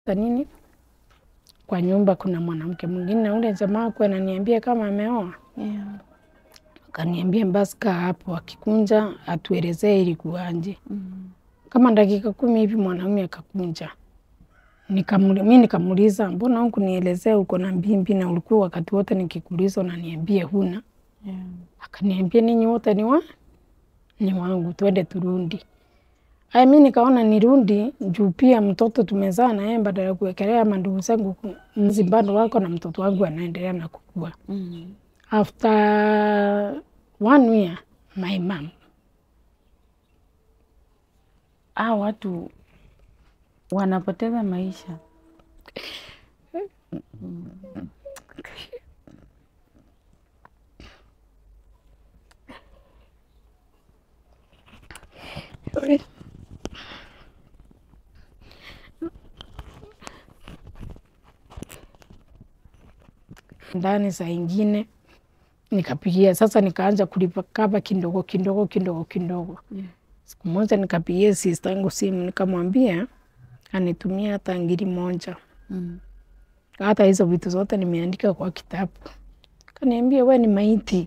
nini kwa nyumba kuna mwanamke mwingine, na ule jamaa kwa ananiambia kama ameoa Yeah. akaniambia basi kaa hapo, akikunja atuelezee ilikuwaje. Mm. Kama dakika kumi hivi mwanaume akakunja, Nikamuli- mi nikamuuliza mbona hukunielezea uko na mbimbi na ulikuwa wakati wote nikikuuliza unaniambia huna? Yeah. Akaniambia ninyi wote ni wa ni wangu, twende turundi. Aya, mi nikaona nirudi juu pia mtoto tumezaa na yeye, badala ya kuwekelea mandugu zangu ku- mzi bado wako na mtoto wangu anaendelea na kukua. Mm. After one year my mom Ah, watu wanapoteza maisha. ndani saa ingine nikapigia sasa, nikaanza kulipa kaba kidogo kidogo kidogo kidogo. Yeah. Siku moja nikapigia sister yangu simu nikamwambia anitumia hata ngiri moja, Mm. hata hizo vitu zote nimeandika kwa kitabu. Kaniambia we ni maiti.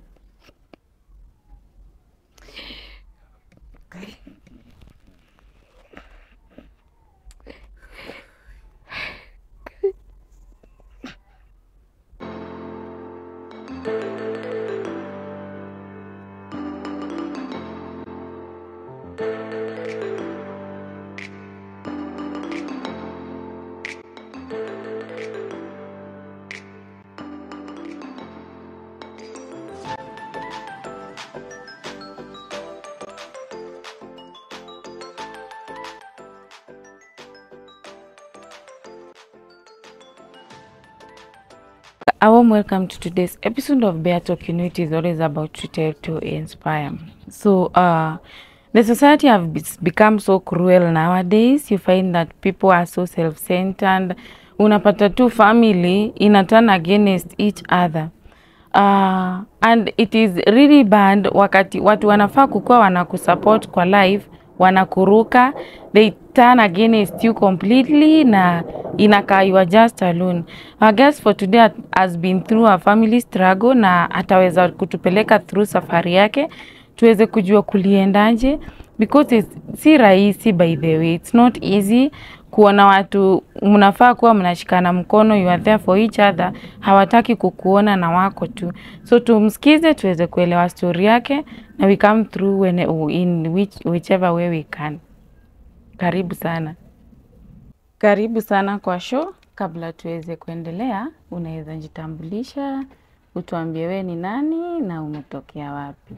A warm welcome to today's episode of Bear Talk. You know, it is always about to tell to inspire. So, uh, the society have be- become so cruel nowadays. You find that people are so self-centered. Unapata tu family ina turn against each other. Uh, and it is really bad wakati watu wanafaa kukuwa wanakusupport kwa life wanakuruka they turn against you completely na inakaa you are just alone our guest for today has been through a family struggle na ataweza kutupeleka through safari yake tuweze kujua kuliendaje because it's, si rahisi by the way it's not easy kuona watu mnafaa kuwa mnashikana mkono you are there for each other hawataki kukuona na wako tu so tumsikize tuweze kuelewa story yake na we come through when, in which, whichever way we can karibu sana karibu sana kwa show kabla tuweze kuendelea unaweza jitambulisha utuambie we ni nani na umetokea wapi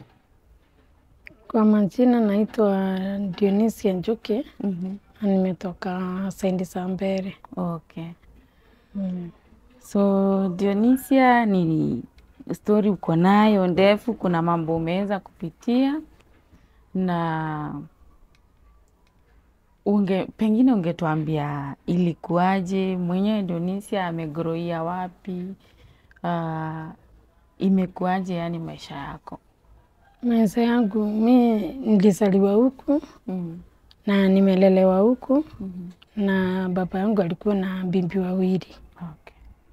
Kwa majina naitwa Dionisia Njuki mm-hmm. na nimetoka Saindi za Mbere. okay Mm. So Dionisia, ni story uko nayo ndefu, kuna mambo umeweza kupitia na unge pengine ungetuambia ilikuwaje, mwenyewe Dionisia amegroia wapi? Uh, imekuwaje yani maisha yako? Maisha yangu mi nilizaliwa huku mm. na nimelelewa huku mm na baba yangu alikuwa na bibi wawili Okay.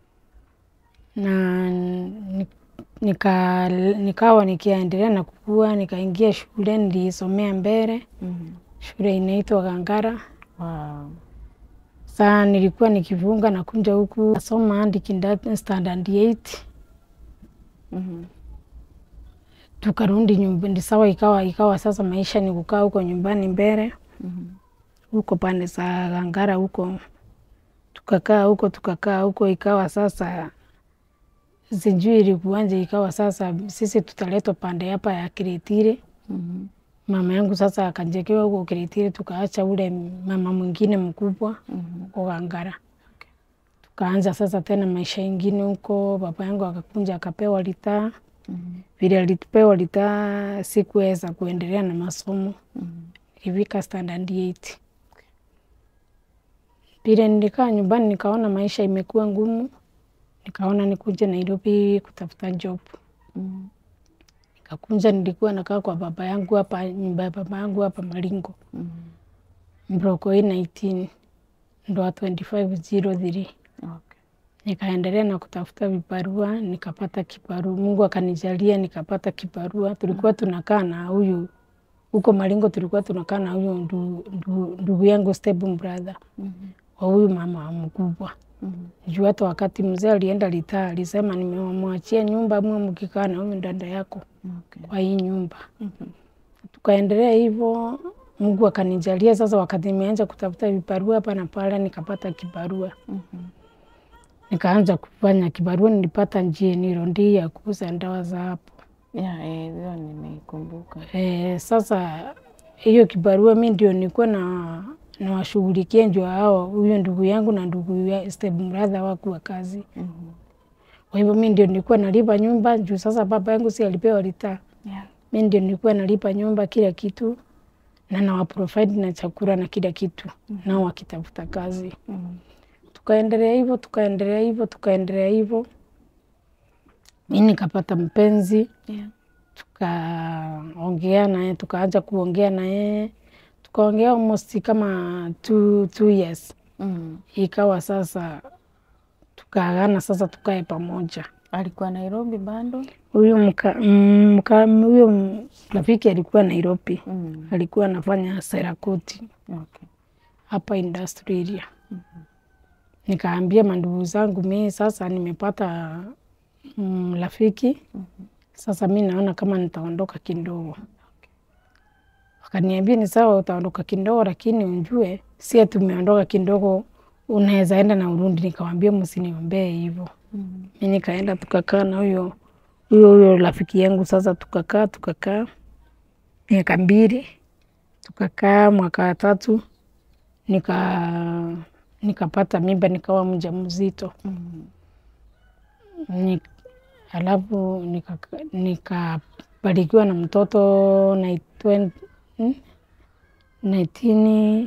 na ni- nika, nikawa nikiendelea na kukua, nikaingia shule, nilisomea Mbere, mm shule inaitwa Gangara. Wow. Saa nilikuwa nikivunga na kunja huku nasoma hadi kinda- standard 8 mm tukarudi nyumbani. Sawa, ikawa ikawa sasa maisha ni kukaa huko nyumbani Mbere mm huko pande za Gangara huko, tukakaa huko tukakaa huko, ikawa sasa sijui ilikuwanje, ikawa sasa sisi tutaletwa pande hapa ya Kiritiri. mm Mama yangu sasa akajekewa huko Kiritiri, tukaacha ule mama mwingine mkubwa mm huko Gangara. Tukaanza sasa tena maisha ingine huko. Baba yangu akakunja akapewa litaa, mm vile alipewa litaa sikuweza kuendelea na masomo mm ilifika standard 8. Vile nilikaa nyumbani nikaona maisha imekuwa ngumu, nikaona nikuje Nairobi kutafuta job. mm Nikakunja, nilikuwa nakaa kwa baba yangu hapa, nyumba ya baba yangu hapa Maringo, mm Mbroko 19. ndo wa 2503 Okay. nikaendelea na kutafuta vibarua nikapata kibarua. Mungu akanijalia nikapata kibarua. Tulikuwa tunakaa na huyu huko Maringo, tulikuwa tunakaa na huyu ndu- ndu- ndugu yangu stable brother Mhm. wa huyu mama mkubwa Mhm. juu hata wakati mzee alienda litaa alisema, nimemwachia nyumba mwe mkikaa na huyu dada yako Okay. kwa hii nyumba. Mhm. Tukaendelea hivyo, Mungu akanijalia sasa. Wakati nimeanza kutafuta vibarua hapa na pale, nikapata kibarua Mhm. nikaanza kufanya kibarua. Nilipata njiani rondi ya kuuza dawa za hapo. Yeah, eh, hiyo nimeikumbuka. E, sasa hiyo kibarua mi ndio nilikuwa na nawashughulikia ndio hao huyo ndugu yangu na ndugu ya step brother wakuwa kazi. Mhm. Kwa hivyo mi ndio nilikuwa nalipa nyumba juu sasa baba yangu si alipewa litaa, Yeah. mi ndio nilikuwa nalipa nyumba kila kitu na nawaprovide na chakula na kila kitu nao wakitafuta kazi. Mhm. Tukaendelea hivyo tukaendelea hivyo tukaendelea hivyo, mi nikapata mpenzi Yeah. tukaongea naye tukaanza kuongea naye tukaongea almost kama two, two years. Mhm. Ikawa sasa tukaagana sasa tukae pamoja. Alikuwa Nairobi bado? Huyu mka, mm, mka, huyo m- rafiki alikuwa Nairobi, Mhm. alikuwa anafanya serakoti Okay. hapa industry area. Nikaambia mandugu zangu mi sasa nimepata mm, rafiki sasa mi naona kama nitaondoka kidogo. Wakaniambia ni sawa, utaondoka kidogo, lakini unjue si ati umeondoka kidogo unaweza enda na Urundi. Nikawambia msiniombee hivyo. Mhm. Mi nikaenda tukakaa na huyo huyo huyo rafiki yangu. Sasa tukakaa tukakaa miaka mbili, tukakaa mwaka wa tatu nika nikapata mimba nikawa mjamzito Mhm. ni, alafu nikabarikiwa nika nikabarikiwa na mtoto na 19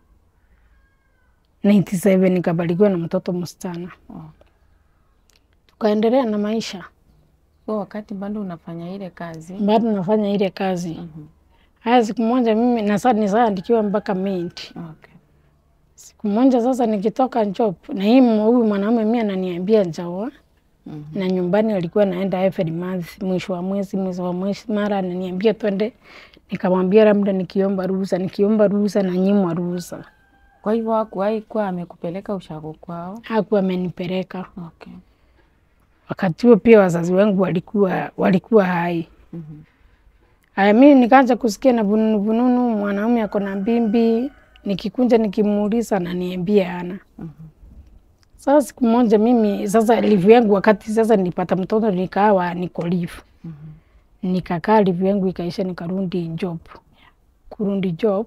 97 nikabarikiwa na mtoto msichana, Okay. tukaendelea na maisha. So wakati bado unafanya ile kazi Bado nafanya ile kazi Mhm. haya. Siku moja mimi na sasa nisaandikiwa mpaka Mint. Okay. Siku moja sasa nikitoka job na hii huyu mwanaume mimi ananiambia njaoa Mhm. na nyumbani alikuwa naenda every month, mwisho wa mwezi, mwezi wa mwezi, mara ananiambia twende. Nikamwambia labda nikiomba ruhusa, nikiomba ruhusa na nyimwa ruhusa. Kwa hivyo hakuwahi kuwa amekupeleka ushago kwao? Hakuwa amenipeleka Okay. wakati huo. Pia wazazi wangu walikuwa walikuwa hai. Mhm. Haya, mimi nikaanza kusikia na vununu vununu, mwanaume ako na bimbi. Nikikunja nikimuuliza, ananiambia ana. Mhm. Sasa siku moja mimi sasa livu yangu, wakati sasa nilipata mtoto nikawa niko livu Mhm. nikakaa livu yangu ikaisha, nikarudi job. Kurudi job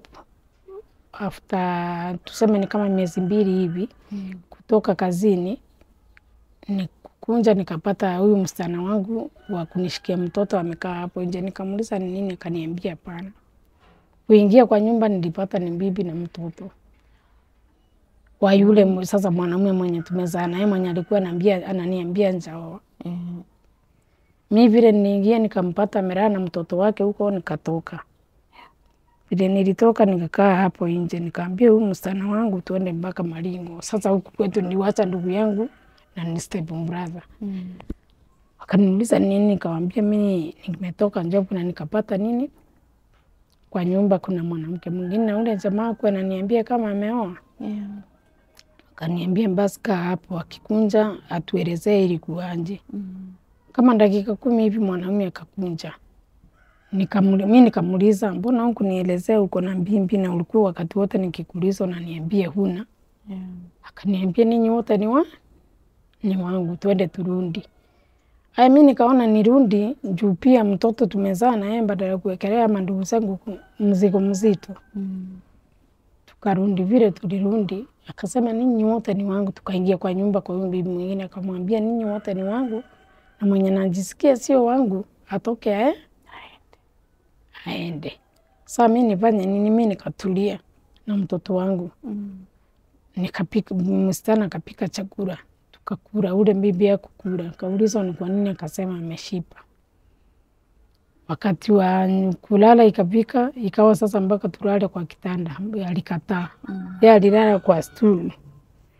after tuseme ni kama miezi mbili hivi Mhm. kutoka kazini, nikukunja nikapata huyu msichana wangu wa kunishikia mtoto amekaa hapo nje. Nikamuuliza ni nini, akaniambia hapana. Kuingia kwa nyumba nilipata ni bibi na mtoto wa yule mu- sasa mwanamume mwenye tumezaa naye mwenye alikuwa ananiambia ananiambia njaoa. Mhm. Mi vile niingia nikampata amelala na mtoto wake huko, nikatoka. Vile nilitoka nikakaa hapo nje, nikaambia huyu msichana wangu tuende mpaka Maringo. Sasa huku kwetu niliwacha ndugu yangu na ni step brother. Mhm. Wakaniuliza nini, nikawambia mi nimetoka job na nikapata nini kwa nyumba, kuna mwanamke mwingine na ule jamaa kwa ananiambia kama ameoa. Yeah. Akaniambia basi kaa hapo, akikunja atuelezee ilikuwaje. Mhm. kama dakika kumi hivi mwanaume akakunja, Nikamuli- mi nikamuuliza mbona huku nielezea uko na mbimbi na ulikuwa wakati wote nikikuuliza unaniambia huna? Yeah. Akaniambia ninyi wote ni wa ni wangu, twende turundi. Aya, mi nikaona nirundi juu pia mtoto tumezaa naye, badala ya kuwekelea mandugu zangu ku- mzigo mzito. Mhm. Tukarundi vile tulirundi, akasema ninyi wote ni wangu. Tukaingia kwa nyumba kwa huyu bibi mwingine, akamwambia ninyi wote ni wangu, na mwenye najisikia sio wangu atoke ae aende. Saa mi nifanye nini? Mi nikatulia na mtoto wangu Mhm. nikapika, msichana akapika chakula tukakula, ule bibi akukula. Kauliza ni kwa nini, akasema ameshipa. Wakati wa kulala ikapika, ikawa sasa mpaka tulale kwa kitanda, alikataa. Mhm. Ye alilala kwa stuli,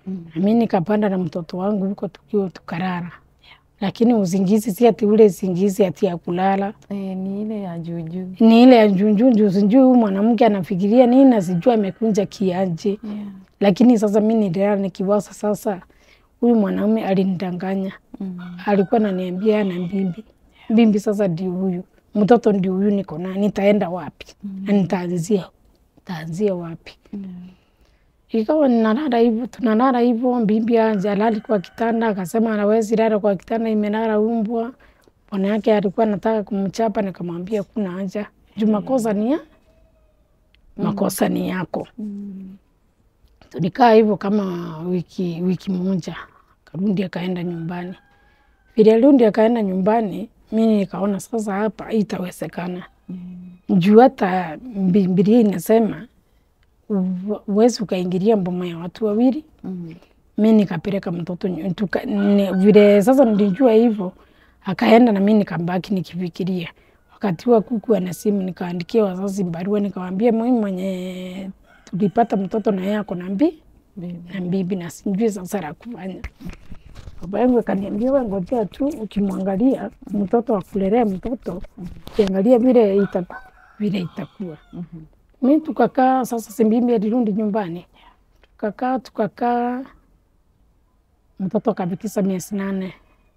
nami nikapanda na mtoto wangu huko tukiwa tukarara, lakini usingizi si ati ule usingizi ati ya kulala Eh, ni ile ya juujuu. ni ile ya njunjunju, sijui huyu mwanamke anafikiria nini na sijui amekunja kiaje. Yeah. Lakini sasa mi nililala nikiwaza, sasa huyu mwanaume alinidanganya, Mm. alikuwa ananiambia ana mbimbi mbimbi, sasa ndio huyu mtoto ndio huyu niko naye, nitaenda wapi na nitaanzia nitaanzia wapi? Ikawa ninalala hivyo, tunalala hivyo, mbimbi anje alali kwa kitanda, akasema hawezi lala kwa kitanda, imelala umbwa. Bwana yake alikuwa anataka kumchapa, nikamwambia kuna haja juu makosa ni ya makosa ni yako. Mm. Tulikaa hivyo kama wiki wiki moja, Karundi akaenda nyumbani. Vile Rundi akaenda nyumbani, mimi nikaona sasa hapa itawezekana juu hata Biblia inasema u- uwezi ukaingilia mboma ya watu wawili. Mm. Mi nikapeleka mtoto nyu- tuka, ni, vile sasa nilijua hivyo, akaenda na mi nikabaki nikifikiria. Wakati wa kuku ana simu, nikaandikia wazazi barua, nikawaambia mimi mwenye tulipata mtoto na yeye ako na mbi Baby. na bibi na sijui sasa la kufanya. Baba yangu akaniambia, wewe ngojea tu, ukimwangalia mtoto akulelea mtoto, ukiangalia vile itaku, vile itakuwa. Mhm. Mi tukakaa sasa, Simbimbi alirudi nyumbani, tukakaa tukakaa, mtoto akafikisha miezi nane.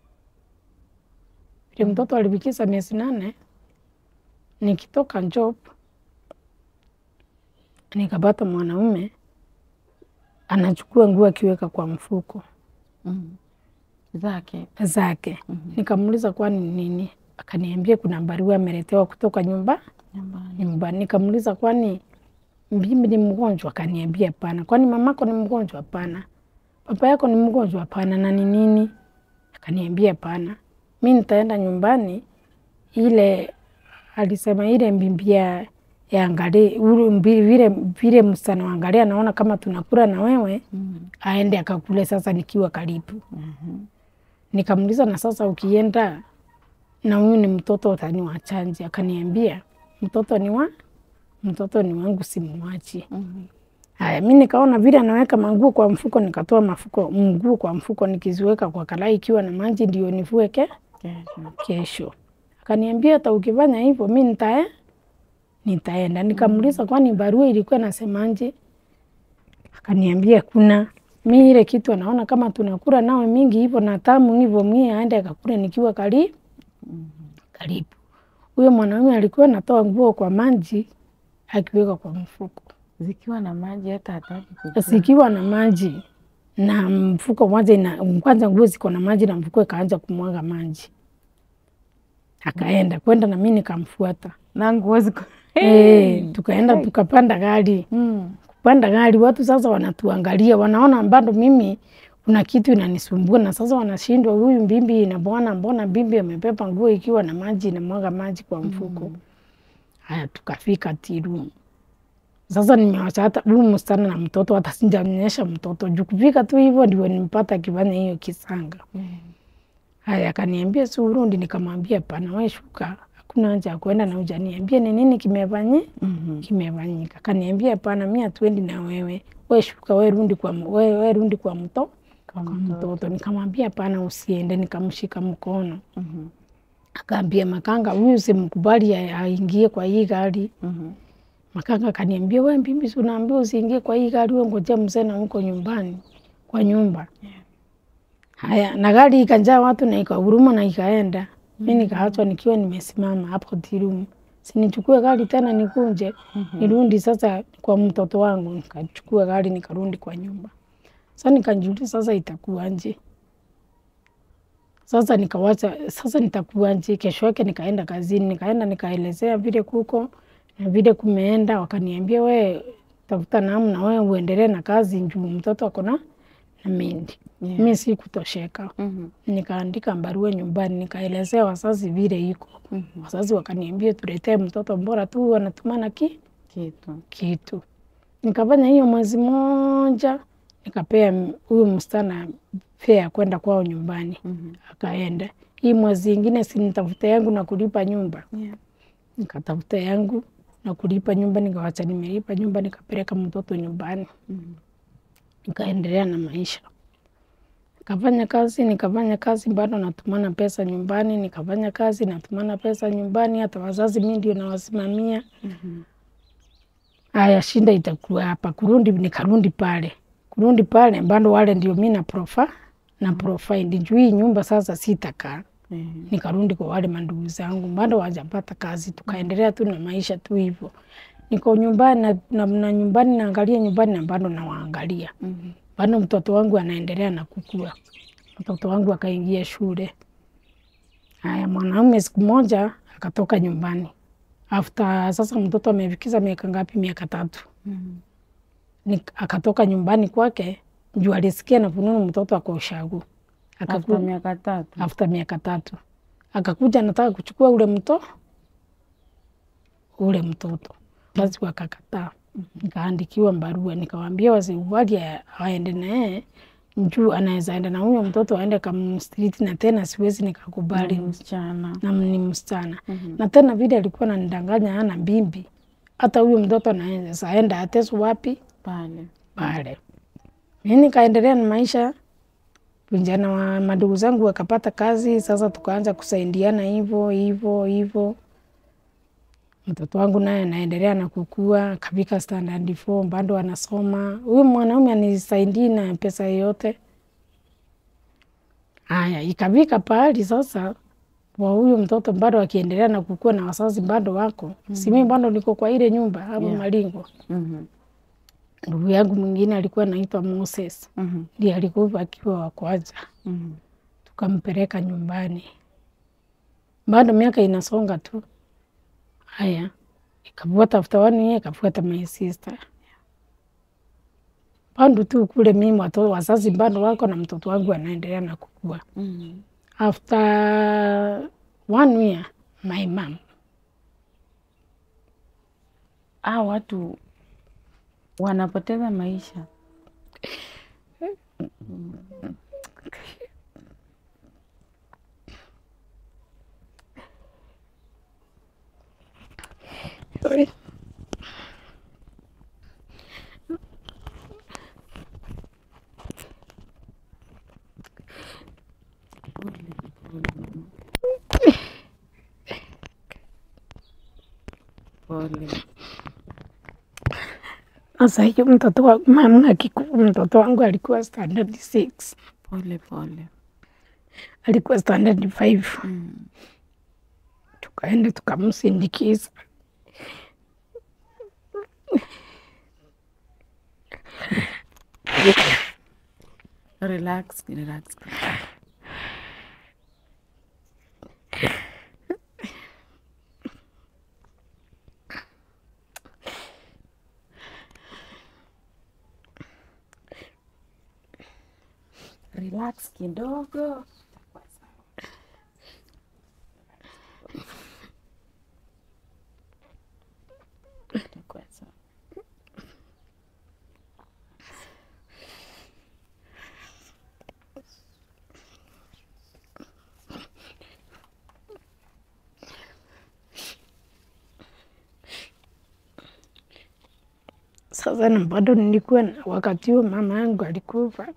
Vile mtoto alifikisha miezi nane, nikitoka job nikapata mwanaume anachukua nguo akiweka kwa mfuko Mm. Zake. zake. Nikamuuliza kwani ni nini, akaniambia kuna barua ameletewa kutoka nyumba Nyumbani. nyumbani. Nikamuuliza kwani mimi ni mgonjwa? Akaniambia hapana. Kwani mamako ni mgonjwa? Hapana. Papa yako ni mgonjwa? Hapana. Na ni nini? Akaniambia hapana, mi nitaenda nyumbani. Ile alisema ile mbimbi ya ya angalie ule mbi- vile vile msichana wangalia, naona kama tunakula na wewe, Mm. aende akakule sasa nikiwa karibu. Mhm. Nikamuuliza, na sasa ukienda na huyu ni mtoto utaniwachanje? Akaniambia mtoto ni wa mtoto ni wangu, simwachi. Mhm. Haya, mi nikaona vile anaweka manguo kwa mfuko, nikatoa mafuko mguu kwa mfuko nikiziweka kwa karai ikiwa na maji ndio nivue ke Kesho. kesho. Akaniambia hata ukifanya hivyo mi nitae nitaenda. Nikamuuliza kwani barua ilikuwa nasemaje? Akaniambia kuna mi ile kitu anaona kama tunakula nawe mingi hivyo na tamu hivyo, mi aende akakule nikiwa karibu karibu. Huyo mwanaume alikuwa anatoa nguo kwa maji akiweka kwa mfuko, Zikiwa na maji hata hataki kujua. zikiwa na maji na mfuko moja ina kwanza, nguo ziko na maji na mfuko ikaanza kumwaga maji. Akaenda kwenda na mi nikamfuata. Na nguo ziko. Eh, tukaenda tukapanda gari. Mm. Kupanda gari, watu sasa wanatuangalia, wanaona bado mimi kuna kitu inanisumbua, na sasa wanashindwa, huyu mbimbi ina bwana, mbona mbimbi amepepa nguo ikiwa na maji inamwaga maji kwa mfuko. Haya, tukafika tiru. Sasa nimewacha hata huyu msichana na mtoto, hata sijamnyesha mtoto juu kufika tu hivyo ndio nimpata akifanya hiyo kisanga. Haya, akaniambia si urudi, nikamwambia pana, wewe shuka, hakuna haja ya kwenda na hujaniambia ni nini kimefanyika Mhm. kimefanyika. Kaniambia hapana, mi hatuendi na wewe, we shuka, we rundi kwa, m- we, we rundi kwa mto Kwa kwa mtoto. mtoto. Nikamwambia hapana, usiende. Nikamshika mkono, Mhm. akaambia makanga, huyu simkubali a- aingie kwa hii gari. Mhm. Makanga kaniambia, we mbibi, si unaambia usiingie kwa hii gari, we ngojea mzee na huko nyumbani kwa nyumba. Haya, na gari ikajaa watu na ikahuruma na ikaenda. Mi nikaachwa nikiwa nimesimama hapo tirumu, sinichukue gari tena nikunje nirundi sasa kwa mtoto wangu. Nikachukua gari nikarundi kwa nyumba. Sasa nikajiuliza sasa itakuwaje? Sasa nikawacha sasa nitakuwaje? Kesho yake nikaenda kazini, nikaenda nikaelezea vile kuko na vile kumeenda, wakaniambia we tafuta namna wewe uendelee na kazi juu mtoto ako na na mindi. Yeah. Mi sikutosheka, Mhm. nikaandika barua nyumbani, nikaelezea wazazi vile iko. Mhm. Wazazi wakaniambia tuletee mtoto, bora tu wanatumana ki Kitu. kitu. Nikafanya hiyo mwezi moja, nikapea m- huyu msichana fea ya kwenda kwao nyumbani, Mhm. akaenda. Hii mwezi ingine sinitafuta yangu na kulipa nyumba, Yeah. nikatafuta yangu na kulipa nyumba, nikawacha nimelipa nyumba, nikapeleka mtoto nyumbani. Mhm. nikaendelea na maisha. Nikafanya kazi, nikafanya kazi, bado natumana pesa nyumbani, nikafanya kazi, natumana pesa nyumbani, hata wazazi mi ndio nawasimamia. Haya, shinda itakuwa hapa, kurundi, nikarundi pale, kurundi pale, bado wale ndio mi na profa na provide juu hii nyumba sasa sitakaa nikarundi kwa wale mandugu zangu, bado wajapata kazi, tukaendelea tu na maisha tu hivyo. Niko nyumbani na, na, na nyumbani naangalia nyumbani na bado nawaangalia bado mtoto wangu anaendelea na kukua. Mtoto wangu akaingia shule. Haya, mwanaume siku moja akatoka nyumbani after sasa mtoto amefikiza miaka ngapi? Miaka tatu. Ni, akatoka nyumbani kwake juu alisikia na fununu mtoto ako ushago. After Akaku, miaka tatu. after miaka tatu akakuja anataka kuchukua ule mto ule mtoto basi wakakataa. Nikaandikiwa barua nikawambia wasiwali aende naye juu anaweza enda na huyo mtoto aende kamstriti, na tena siwezi nikakubali Msichana. na ni msichana na tena vile alikuwa nanidanganya ana bimbi, hata huyo mtoto anaweza enda ateso wapi Pale. pale. Mi nikaendelea na maisha, vijana wa madugu zangu wakapata kazi, sasa tukaanza kusaidiana hivyo hivyo hivyo. Mtoto wangu naye anaendelea na kukua, akafika standard four, bado anasoma. Huyu mwanaume anisaidii na pesa yoyote. Haya, ikafika pahali sasa wa huyu mtoto bado akiendelea na kukua na wazazi bado wako, si mimi bado niko kwa ile nyumba hapo Yeah. Malingo. Mhm. Ndugu yangu mwingine alikuwa anaitwa Moses, Mhm. ndiye alikufa akiwa wa kwanza, Mhm. tukampeleka nyumbani. Bado miaka inasonga tu. Haya, ikafuata after one year, ikafuata my sister. Bado tu kule mimi watoto wazazi bado wako na mtoto wangu anaendelea na kukua. Mhm. After one year, my mom Ah, watu wanapoteza maisha. Sorry. Pole. Sasa hiyo mtoto wa mama akikufa, mtoto wangu alikuwa standard six, Pole pole. alikuwa standard five. Mm. Tukaenda tukamsindikiza. Relax, relax. Relax kidogo. Itakuwa sawa. Sasa na bado nilikuwa na- wakati huo mama yangu alikufa,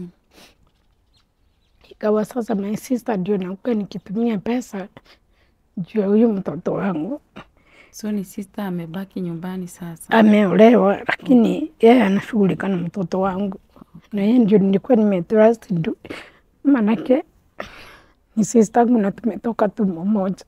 ikawa sasa my sister ndio nakuwa nikitumia pesa juu ya huyu mtoto wangu. So ni sister amebaki nyumbani sasa. Ameolewa, lakini yeye anashughulika na mtoto wangu, na yeye ndio nilikuwa nimetrust ndu- manake ni sister yangu na tumetoka tumbo moja.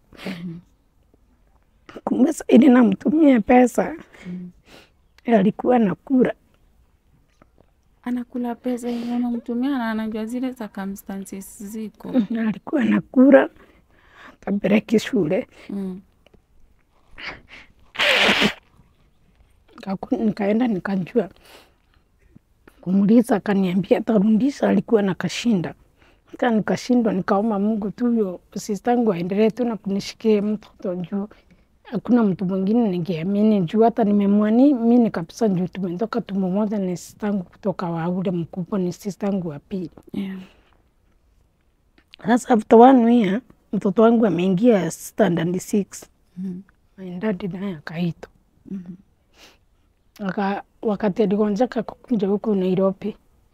Kumbe saidi namtumia pesa, alikuwa nakula Anakula pesa yenye unamtumia na anajua zile circumstances ziko. alikuwa nakula kapeleki shule Mm. Kaku- nikaenda nikajua kumuliza, akaniambia atarudisha, alikuwa na kashinda ka nikashindwa, nikaomba Mungu tu huyo sistangu aendelee tu na kunishikia mtoto juu hakuna mtu mwingine ningeamini juu hata nimemwani mini kabisa juu tumetoka tumbo moja, ni sistangu kutoka wa ule mkubwa, ni sistangu wa pili. Yeah. Sasa after one year mtoto wangu ameingia standard six, Mhm. my dad naye akaitwa Aka, wakati aligonjeka kukuja huku Nairobi,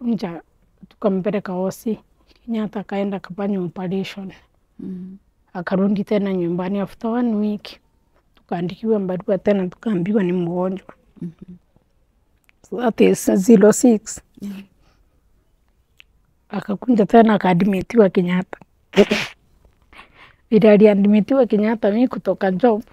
Tukakunja tukampeleka hosi Kenyatta, akaenda akafanya operation, Mm. akarudi tena nyumbani after one week, tukaandikiwa barua tena, tukaambiwa ni mgonjwa so that is 06 Yeah. akakunja tena akaadmitiwa Kenyatta. Vile aliadmitiwa Kenyatta, mi kutoka job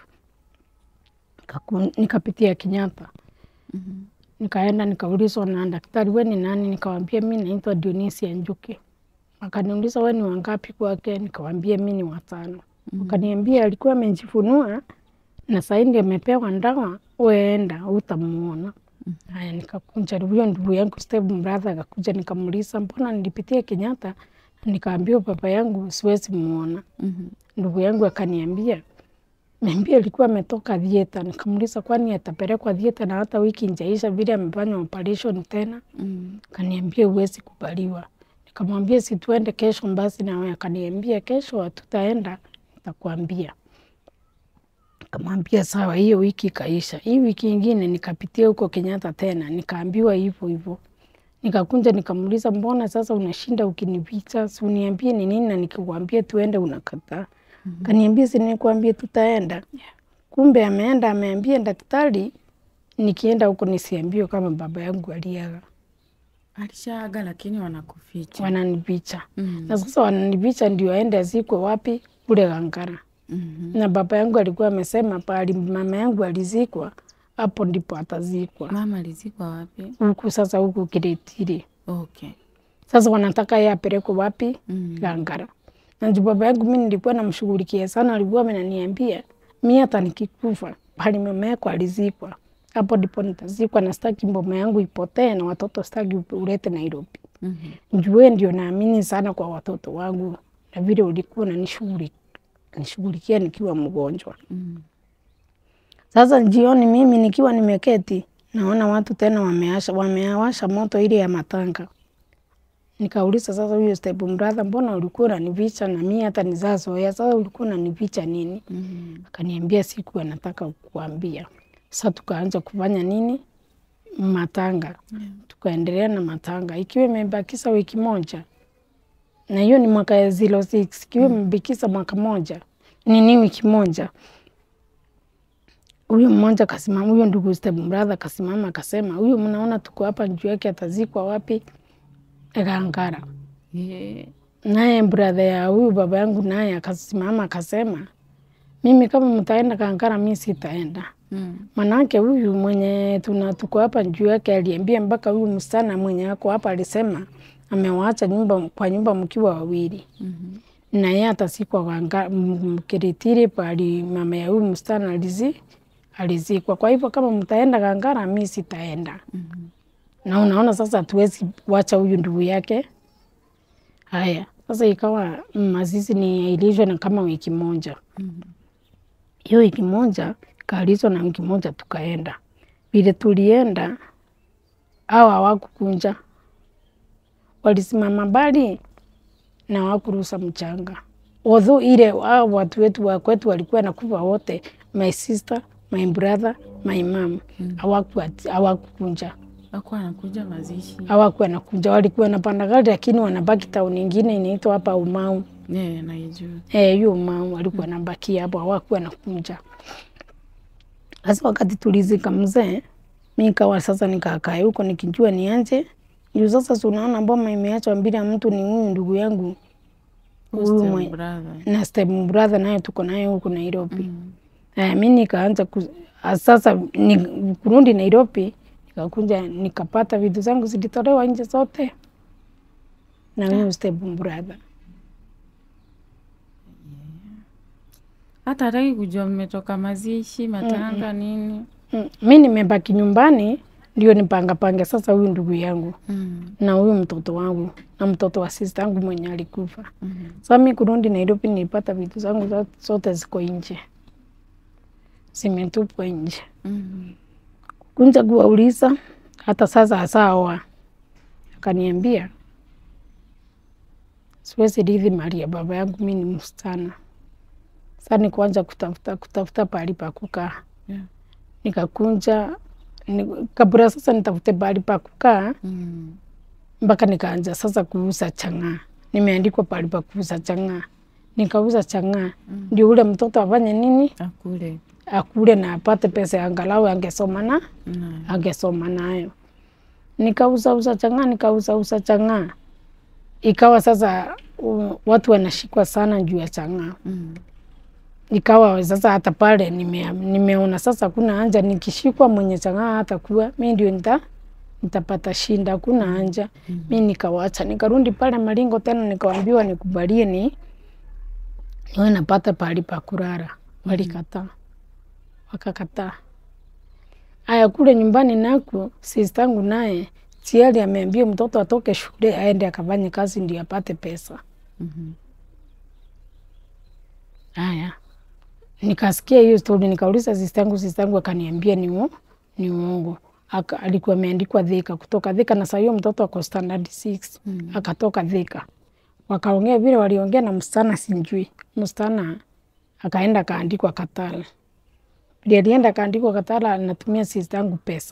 nikaku- nikapitia Kenyatta Mhm. nikaenda nikaulizwa na daktari, we ni nani? Nikawambia mi naitwa Dionisia Njuki. Akaniuliza we ni wangapi kwake? Nikawambia mi ni watano. Akaniambia alikuwa amejifunua na saindi amepewa ndawa, weenda utamuona. Haya, nikakunja huyo ndugu yangu step brother akakuja, nikamuuliza mbona nilipitia Kenyatta, nikaambiwa baba yangu siwezi muona. Mhm. Ndugu yangu akaniambia Niambia alikuwa ametoka thieta. Nikamuuliza kwani atapelekwa thieta na hata wiki njaisha vile amefanya operation tena? Mm. Akaniambia huwezi kubaliwa. Nikamwambia si tuende kesho basi na wewe. Akaniambia kesho hatutaenda, nitakwambia. Nikamwambia sawa, hiyo wiki ikaisha. Hii wiki ingine nikapitia huko Kenyatta tena, nikaambiwa hivyo hivyo. Nikakunja nikamuuliza, mbona sasa unashinda ukinipicha? Si uniambie ni nini, na nikikwambia tuende unakataa. Kaniambia si nilikwambia tutaenda. Kumbe ameenda ameambia daktari nikienda huko nisiambiwe kama baba yangu aliaga. Alishaaga lakini wanakuficha. Wananipicha. Mm. Na sasa wananipicha ndio aende azikwe wapi? Kule Gangara. Mhm. Na baba yangu alikuwa amesema pahali mama yangu alizikwa hapo ndipo atazikwa. Mama alizikwa wapi? Huku sasa huku Kiretiri. Okay. Sasa wanataka yeye apelekwe wapi? Mm. Gangara. Na juu baba yangu mimi nilikuwa namshughulikia sana, alikuwa amenaniambia mimi hata nikikufa pahali mama yako alizikwa hapo ndipo nitazikwa, na sitaki mboma yangu ipotee na watoto sitaki ulete Nairobi. Mhm. Juu wewe ndio naamini sana kwa watoto wangu na vile ulikuwa unanishughuli- nishughulikia nikiwa mgonjwa. Mm. Sasa jioni mimi nikiwa nimeketi naona watu tena wameasha wameawasha moto ile ya matanga. Nikauliza sasa, huyo step brother, mbona ulikuwa unanificha na mimi hata nizazoea, sasa ulikuwa unanificha nini? Mhm. Akaniambia siku anataka kukuambia. Sasa tukaanza kufanya nini? Matanga. Tukaendelea na matanga ikiwa imebakisa wiki moja, na hiyo ni mwaka ya 06 ikiwa imebakisa mwaka moja nini wiki moja huyu mmoja kasimama, huyo ndugu step brother kasimama akasema, huyu mnaona tuko hapa juu yake atazikwa wapi? Gangara. Yeah. Naye brother ya huyu baba yangu naye akasimama akasema, mimi kama mtaenda Gangara, mi sitaenda. Mm. Manake huyu mwenye tuna tuko hapa juu yake aliambia mpaka huyu msichana mwenye ako hapa alisema amewaacha nyumba kwa nyumba mkiwa wawili Mhm. na yeye atasikwa Ganga- m- Mkiritiri pali mama ya huyu msichana alizi alizikwa. Kwa hivyo kama mtaenda Gangara, mi sitaenda. Mhm. Na unaona sasa hatuwezi wacha huyu ndugu yake. Haya, sasa ikawa mazizi ni ailishwe na kama wiki moja. Mhm. Hiyo wiki moja kaalizwa na wiki moja tukaenda. Vile tulienda au hawakukunja, walisimama mbali na hawakuruhusa mchanga. Although ile hao watu wetu wa kwetu walikuwa nakufa wote, my sister, my brother, my mom, hawaku- hawakukunja Hakuwa anakuja mazishi. hawakuwa nakuja, walikuwa napanda gari, lakini wanabaki tauni ingine inaitwa hapa Umau. Yeah, naijua. Eh, hiyo Umau walikuwa nabakia hapo, hawakuwa nakuja. Sasa wakati tulizika mzee, mi nikawa sasa nikakaa huko nikijua nianje juu sasa, si unaona mboma imeachwa bila mtu, ni huyu ndugu yangu huyu Step mwe- brother. na step brother naye tuko naye huku Nairobi. Mm. Eh, mi nikaanza ku, ah, sasa ni, kurudi Nairobi nikakuja nikapata vitu zangu zilitolewa nje zote na huyu step brother. Hata hataki kujua mmetoka mazishi, matanga nini. Mm, mi nimebaki nyumbani ndio nipangapange sasa huyu ndugu yangu Mm. na huyu mtoto wangu na mtoto wa sista yangu mwenye alikufa. Mhm. Sasa mi kurudi Nairobi nilipata vitu zangu zo- zote ziko nje, zimetupwa nje. Mhm. kunja kuwauliza hata sasa asawa, akaniambia siwezi rithi mali ya baba yangu, mi ni msichana. Sasa nikuanza kutafuta kutafuta pahali pa kukaa, Yeah. nikakunja ni, kabla sasa nitafute pahali pa kukaa, Mm. mpaka nikaanza sasa kuuza chang'aa. Nimeandikwa pahali pa kuuza chang'aa, nikauza chang'aa ndio ule mtoto afanye nini, Akule. akule na apate pesa ya angalau angesoma na Nayo. angesoma nayo. Nikauza uza chang'aa, nikauza uza chang'aa, ikawa sasa u, watu wanashikwa sana juu ya chang'aa Mm. ikawa sasa hata pale nime, nimeona sasa kuna haja nikishikwa mwenye chang'aa hata kuwa mi ndio nita nitapata shinda, kuna haja mi nikawacha, nikarudi pale Maringo tena nikaambiwa nikubalie ni niwe napata pahali pa kulala, walikataa, wakakataa. Aya, kule nyumbani naku sistangu naye chiali ameambia mtoto atoke shule aende akafanye kazi ndio apate pesa. Mhm. Haya, nikasikia hiyo stori, nikauliza sistangu, sistangu akaniambia ni uo- ni uongo. Aka, alikuwa ameandikwa Thika, kutoka Thika na saa hiyo mtoto ako standard 6 Mm. akatoka Thika, wakaongea vile waliongea na msichana, sinjui msichana akaenda akaandikwa Katala. Vile alienda akaandikwa Katala, anatumia sistangu pesa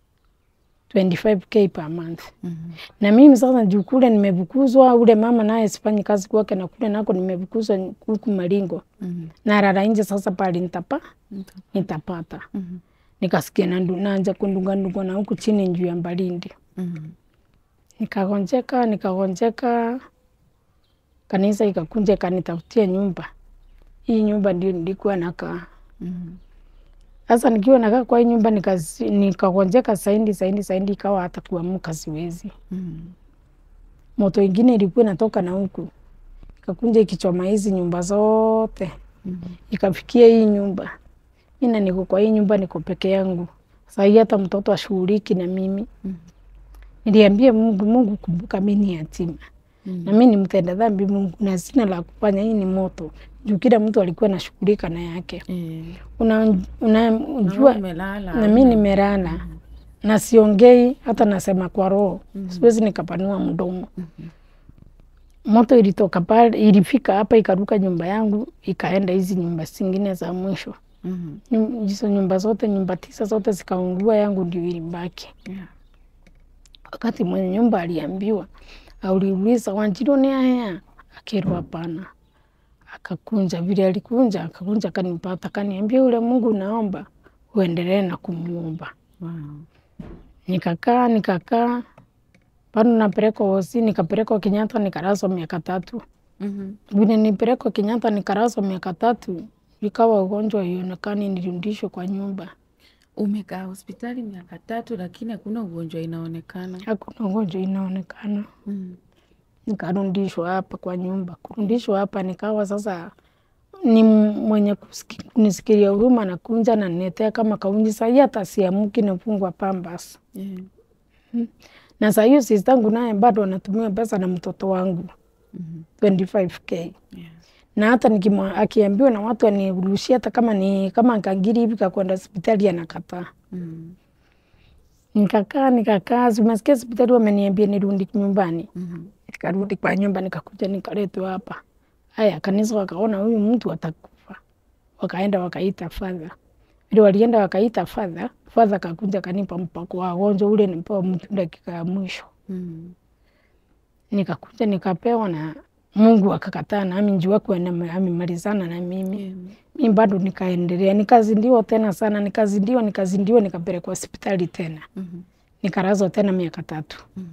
25k per month Mhm. na mimi sasa juu kule nimefukuzwa, ule mama naye sifanyi kazi kwake, na kule nako nimefukuzwa huku Maringo Mhm. narara nje sasa pale nitapa Nita- nitapata Mhm. nikasikia nandu- naanza kundunganduga na huku chini juu ya Mbalindi, Mhm. nikagonjeka nikagonjeka, kanisa ikakunja ikanitafutia nyumba. Hii nyumba ndio nilikuwa nakaa Mhm. sasa. Nikiwa nakaa kwa hii nyumba nikazi- nikagonjeka saindi saindi saindi, ikawa hata kuamka siwezi. Mhm. Moto ingine ilikuwa inatoka na huku ikakunja ikichoma hizi nyumba zote Mhm. ikafikia hii nyumba. Mina niko kwa hii nyumba, niko peke yangu sahii, hata mtoto ashughuliki na mimi. Mhm. Niliambia Mungu, Mungu kumbuka mi ni yatima Mhm. na mi ni mtenda dhambi Mungu, na sina la kufanya. Hii ni moto juu kila mtu alikuwa anashughulika na yake. Eh. Una, Na unajua wewe umelala. na mi nimelala na siongei, hata nasema kwa roho, siwezi nikapanua mdomo. Moto ilitoka pale, ilifika hapa ikaruka nyumba yangu, ikaenda hizi nyumba zingine za mwisho. Mhm. Nyum- hizo nyumba zote, nyumba tisa zote zikaungua, yangu ndio ilibaki. Yeah. Wakati mwenye nyumba aliambiwa, auliuliza Wanjiru ni haya, akirwa hapana. Akakunja vile alikunja, akakunja akanipata, akaniambia ule Mungu naomba uendelee na kumuomba. Wow. Nikakaa nikakaa, bado napelekwa hosi, nikapelekwa Kenyatta nikalazwa miaka tatu. Mhm. Vile nipelekwa Kenyatta nikalazwa miaka tatu, ikawa ugonjwa ionekani, nirudishwe kwa nyumba. Umekaa hospitali miaka tatu lakini hakuna ugonjwa inaonekana. Hakuna ugonjwa inaonekana. Mhm. nikarudishwa hapa kwa nyumba. Kurudishwa hapa nikawa sasa ni mwenye kusiki- kunisikilia huruma na kunja na niletea kama kaunji. Sahii hata siamuki, nafungwa pambas Yeah. na saa hiyo sistangu naye bado anatumia pesa na mtoto wangu Mhm. 25k Yeah. na hata nikimwa akiambiwa na watu anirushia hata kama ni kama kangiri hivi kakwenda hospitali anakataa. Mhm. Nikakaa nikakaa, umesikia hospitali wameniambia nirudi nyumbani. Mhm. Nikarudi kwa nyumba nikakuja nikaletwa hapa. Haya, kanisa wakaona huyu mtu atakufa, wakaenda wakaita fadha. Vile walienda wakaita fadha, fadha kakuja kanipa mpako wa wagonjwa ule, nipewa mtu dakika ya mwisho. Mhm. Nikakuja nikapewa na Mungu akakataa, nami njuu wake amemalizana na mimi. Yeah. Mi bado nikaendelea, nikazindiwa tena sana, nikazindiwa nikazindiwa, nikapelekwa hospitali tena, Mhm. nikalazwa tena miaka tatu. Mhm.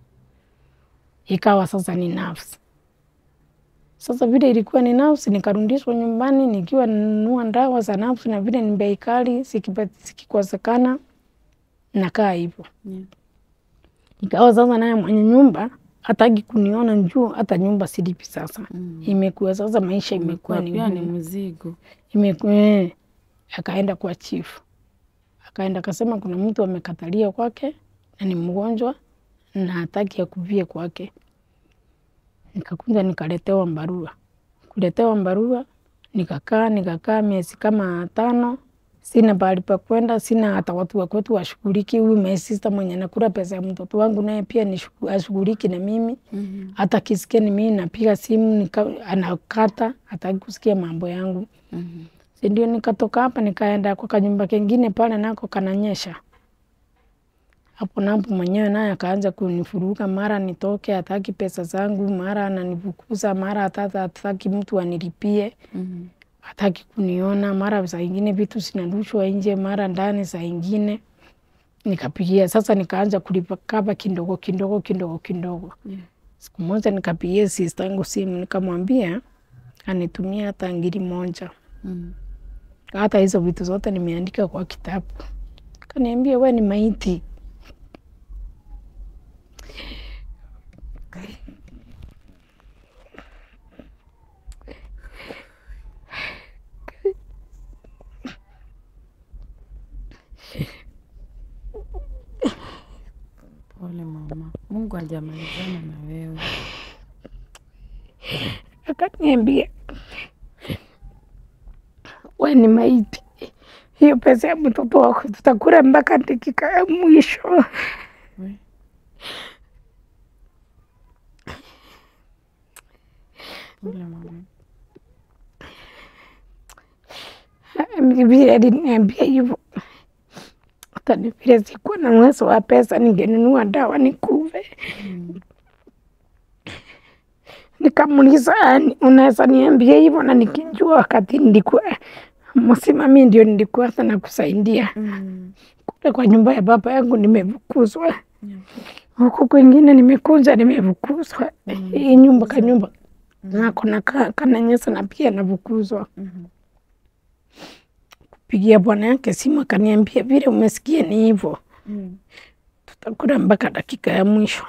ikawa sasa ni nafsi. Sasa vile ilikuwa ni nafsi, nikarudishwa nyumbani nikiwa nanunua ndawa za nafsi, na vile ni bei kali, zikipa- zikikosekana nakaa hivyo. Yeah. Ikawa sasa naye mwenye nyumba hataki kuniona juu, hata nyumba silipi sasa. Mm. Imekuwa sasa maisha imekuwa Imekuwa ni pia ni ngumu. mzigo. Imekuwa eh, akaenda kwa chifu, akaenda akasema kuna mtu amekatalia kwake na ni mgonjwa na hataki akuvie kwake. Nikakuja nikaletewa barua, kuletewa barua nikakaa nikakaa miezi kama tano, sina pahali pa kwenda, sina hata watu wa kwetu washughuliki. Huyu my sister mwenye nakula pesa ya mtoto wangu naye pia ni shughu- ashughuliki na mimi Mhm. hata kisikia ni mimi napiga simu nika, anakata hataki kusikia mambo yangu. Mhm. Si ndio nikatoka hapa nikaenda kwa kanyumba kengine pale nako kananyesha. Hapo napo mwenyewe naye akaanza kunifuruga, mara nitoke, hataki pesa zangu, mara ananifukuza, mara hata hataki mtu anilipie, Mhm. hataki kuniona, mara saa ingine vitu zinarushwa nje, mara ndani saa ingine. Nikapigia sasa, nikaanza kulipa kaba kidogo kidogo kidogo kidogo. Yeah. Siku moja nikapigia sistangu simu, nikamwambia anitumia hata ngiri moja Mhm. hata hizo vitu zote nimeandika kwa kitabu. Kaniambia we ni maiti. Pole mama, Mungu hajamalizana na wewe. Akaniambia we ni maiti, hiyo pesa ya mtoto wako tutakula mpaka dakika ya mwisho. We. Pole mama. Vile aliniambia hivyo, hata ni vile sikuwa na uwezo wa pesa, ningenunua dawa nikuve. Mhm. Nikamuuliza, "Yani, unaweza niambia hivyo na nikijua wakati nilikuwa msima, mi ndio nilikuwa hata nakusaidia Mhm. kule kwa nyumba ya baba yangu, nimefukuzwa Yeah. huku kwingine, nimekuja nimefukuzwa. Mm. Hii nyumba kanyumba nako na ka- kananyesa na pia nafukuzwa. Mhm. Pigia bwana yake simu akaniambia, vile umesikia ni hivyo, Mhm. tutakula mpaka dakika ya mwisho.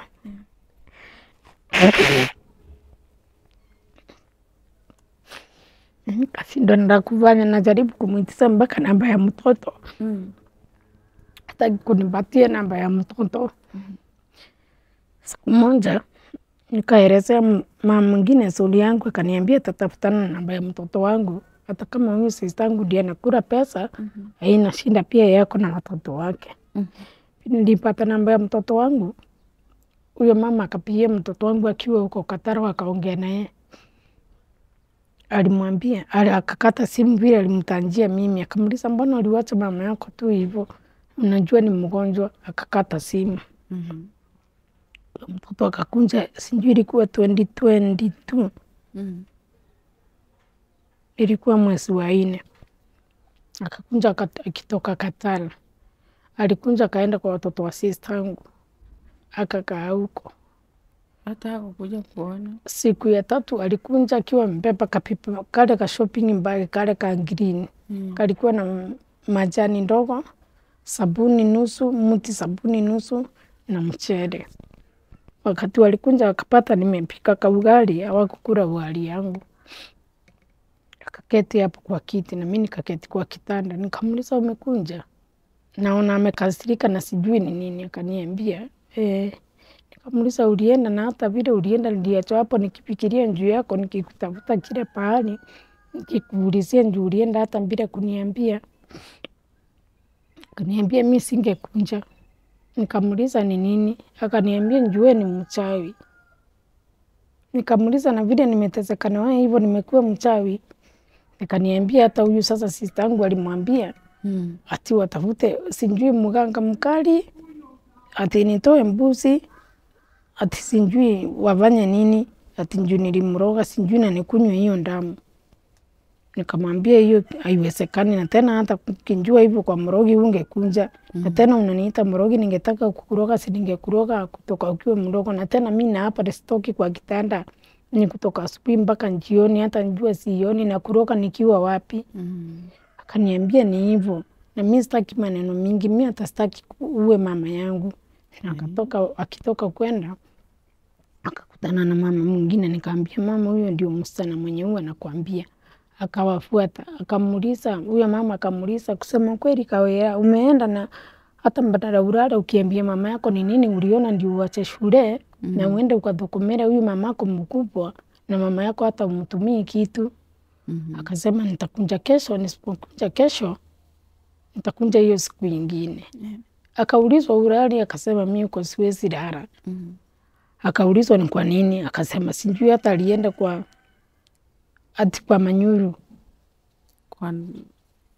Nikashindwa nda kufanya, najaribu kumwitisa mpaka namba ya mtoto, Mhm. hataki kunipatia namba ya mtoto. Siku moja nikaelezea m- mama mwingine suli yangu, akaniambia tatafutana na namba ya mtoto wangu, hata kama huyu sistangu ndiye anakula pesa, Mhm. haina shinda, pia yako na watoto wake. Mhm. Nilipata namba ya mtoto wangu, huyo mama akapigia mtoto wangu akiwa huko Kataro, akaongea naye, alimwambia ali- akakata simu vile alimtanjia mimi, akamuliza mbona uliwacha mama yako tu hivyo, unajua ni mgonjwa. Akakata simu, Mhm. Huyo mtoto akakunja, sijui ilikuwa 2022 Mhm. ilikuwa mwezi wa nne, akakunja kat- akitoka Katara, alikunja akaenda kwa watoto wa sistangu, akakaa huko Hata hakukuja kuona. siku ya tatu alikunja akiwa mbeba kapipa kale ka shopping bag kale ka green Mhm. kalikuwa na m- majani ndogo, sabuni nusu, mti sabuni nusu na mchele. Wakati walikunja wakapata nimepika kaugali, hawakukula ugali yangu. Akaketi hapo kwa kiti na mimi nikaketi kwa kitanda, nikamuuliza umekunja? Naona amekasirika na sijui ni nini. Akaniambia eh, nikamuuliza ulienda, na hata vile ulienda niliacha hapo nikifikiria juu yako, nikikutafuta kile pahali, nikikuulizia juu ulienda hata bila kuniambia. Akaniambia mi singekunja. Nikamuuliza ni nini, akaniambia njue ni mchawi. Nikamuuliza na vile nimeteseka na wewe hivyo nimekuwa mchawi. Nikaniambia hata huyu sasa sista yangu alimwambia Mhm. ati watafute sijui mganga mkali, ati nitoe mbuzi, ati sijui wafanye nini, ati njuu nilimroga sijui na nikunywe hiyo damu. Nikamwambia hiyo haiwezekani, na tena hata kinjua hivyo kwa mrogi ungekunja na tena unaniita mrogi, ningetaka kukuroga si ningekuroga kutoka ukiwa mdogo, na tena mi na hapa sitoki kwa kitanda ni kutoka asubuhi mpaka jioni, hata njua sioni na kuroga nikiwa wapi. Mhm. Akaniambia ni hivyo, na mi sitaki maneno mingi, mi hata sitaki ku- uwe mama yangu. Na akatoka akitoka kwenda akakutana na mama mwingine, nikaambia mama, huyo ndio msichana mwenye huwa nakwambia. Akawafuata akamuuliza, huyo mama akamuuliza, kusema kweli Kawea, umeenda na hata mbadala ulale ukiambia mama yako ni nini uliona ndio uache shule na uende ukadhokomera huyu mamako mkubwa, na mama yako hata umtumii kitu. Mhm. Akasema nitakunja kesho, nisipokunja kesho nitakunja hiyo siku ingine. Yeah. Akaulizwa ulali, akasema mi uko siwezi lala. Mhm. Akaulizwa ni kwa nini, akasema sijui, hata alienda kwa ati kwa Manyuru Kwa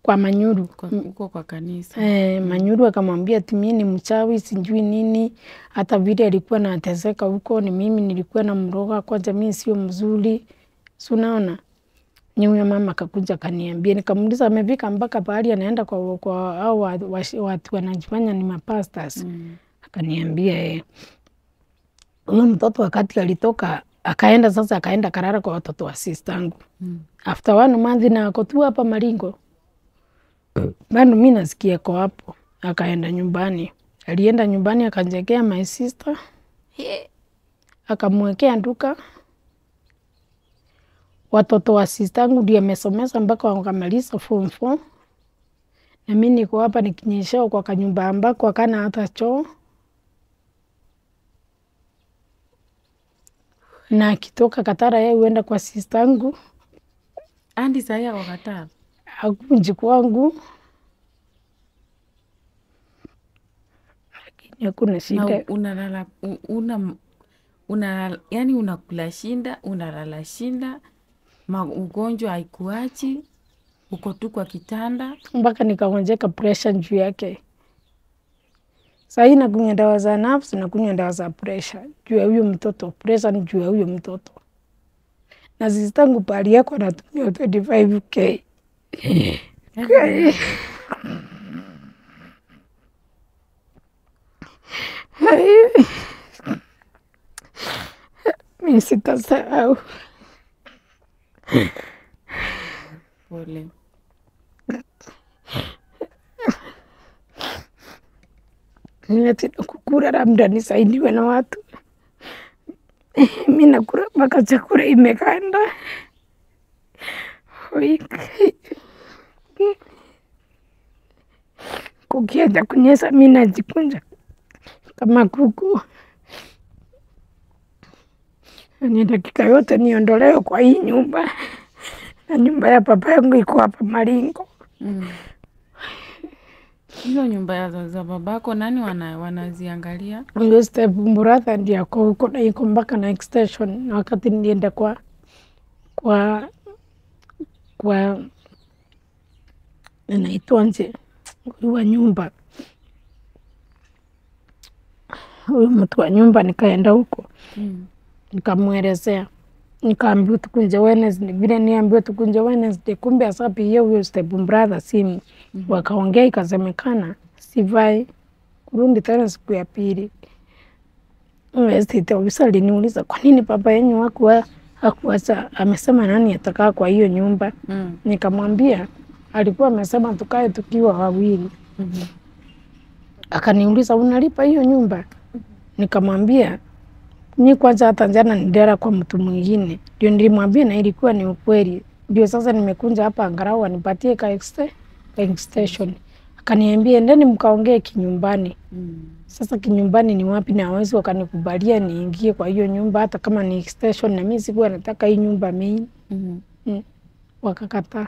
kwa Manyuru kwa- huko kwa kanisa Eh, Manyuru akamwambia ati mimi ni mchawi sijui nini, hata vile alikuwa nateseka huko, ni mimi nilikuwa na mroga kwanza, mimi sio mzuri, si unaona. Ni huyo mama akakuja akaniambia, nikamuuliza amefika mpaka pahali anaenda kwa, kwa au watu watu wanajifanya ni mapastors Mm. akaniambia eh, huyo mtoto wakati alitoka akaenda sasa, akaenda karara kwa watoto wa sistangu Mm. after one month na ako tu hapa Maringo bado mi nasikia ko hapo. Akaenda nyumbani, alienda nyumbani akanjekea my sister, akamwekea duka. Watoto wa sistangu ndio amesomesa mpaka wakamaliza form four, na mi niko hapa nikinyeshao kwa kanyumba ambako akana hata choo, na akitoka Katara yeye huenda kwa sistangu andi sahii ako Qatar hakuji kwangu, lakini hakuna na shida. u- unalala u- una una yani unakula shinda unalala shinda ma, ugonjwa haikuachi uko tu kwa kitanda mpaka nikaonjeka presha juu yake. Sahii nakunywa dawa za nafsi, nakunywa dawa za presha juu ya huyo mtoto. Presha ni juu ya huyo mtoto, na sistangu pali yako anatumia 25k mi sitasahau. pole Ninataka kukura, labda nisaidiwe na watu. Mi nakura mpaka chakula imekanda. Oi. Kukiacha kunyesha, mi najikunja kama kuku. Ni dakika yote niondolewe kwa hii nyumba, na nyumba ya papa yangu iko hapa Maringo. Mm. hizo nyumba ya za- za babako nani wana, wanaziangalia Huyo step brother ndiye ako huko na iko mpaka na extension. Na wakati nilienda kwa kwa kwa inaitwaje huyu wa nyumba, huyu mtu wa nyumba, nikaenda huko mm. nikamwelezea, nikaambiwa tukunje Wednesday, vile niambiwa tukunje Wednesday, kumbe asapigia huyo step brother simu wakaongea, ikasemekana sivai kurudi tena siku ya pili. Estate ofisa aliniuliza kwa nini baba yenyu hakuwa hakuacha, amesema nani atakaa kwa hiyo nyumba. Mm. Nikamwambia alikuwa amesema tukae tukiwa wawili. Mhm. Akaniuliza unalipa hiyo nyumba? Nikamwambia mi kwanza hata jana nilala kwa mtu mwingine, ndio nilimwambia na ilikuwa ni ukweli. Ndio sasa nimekunja hapa angalau anipatie ka exte- ka extension. Akaniambia endeni mkaongee kinyumbani. Mm. Sasa kinyumbani ni wapi? Na hawezi wakanikubalia niingie kwa hiyo nyumba, hata kama ni extension, na mimi sikuwa nataka hii nyumba main. Mhm. Mm. Wakakataa.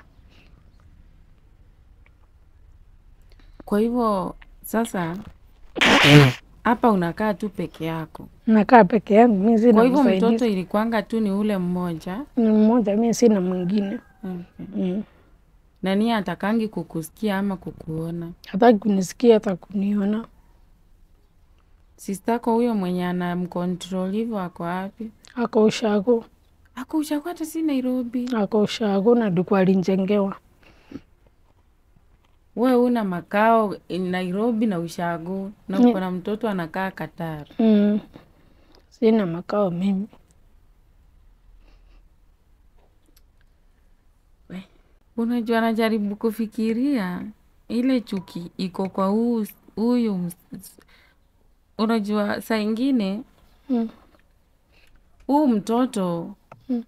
kwa hivyo sasa hapa unakaa tu peke yako Nakaa peke yangu, mimi sina kwa hivyo msaidizi. mtoto ilikuanga tu ni ule mmoja Ni mmoja, mimi sina mwingine. okay. Mm. na niye atakangi kukusikia ama kukuona Hataki kunisikia hata kuniona. sistako huyo mwenye anamcontrol hivyo ako wapi Ako ushago, ako ushago hata si nairobi ako ushago na ndiko alinjengewa. we una makao nairobi na ushago na uko na mtoto anakaa katar Mm. Sina makao mimi. unajua najaribu kufikiria ile chuki iko kwa huu- huyu ms- unajua saa ingine Mm. huu mtoto Mm.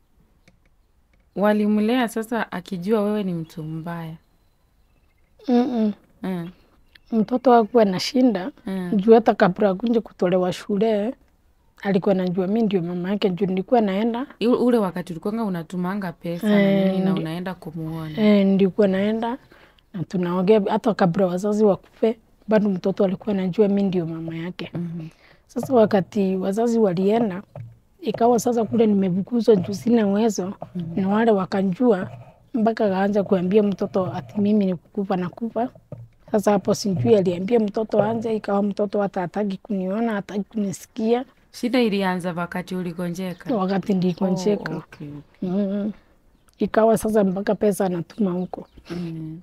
walimlea sasa akijua wewe ni mtu mbaya Mm-mm. mm. Mtoto hakuwa na shinda Mm. juu hata kabla akunje kutolewa shule alikuwa najua mi ndio mama yake, juu nilikuwa naenda I- ule wakati ulikwanga unatumanga pesa na nini na unaenda kumuona eh, nilikuwa naenda na tunaongea, hata kabla wazazi wakufe bado mtoto alikuwa najua mi ndio mama yake. Mhm. Sasa wakati wazazi walienda, ikawa sasa kule nimefukuzwa juu sina uwezo, na wale wakanjua, mpaka akaanza kuambia mtoto ati mimi ni kukufa na kufa. Sasa hapo sijui aliambia mtoto anje, ikawa mtoto hata hataki kuniona, hataki kunisikia Shida ilianza wakati uligonjeka? wakati ndikonjeka. Oh, okay, okay. Mm. Ikawa sasa mpaka pesa anatuma huko. Mm.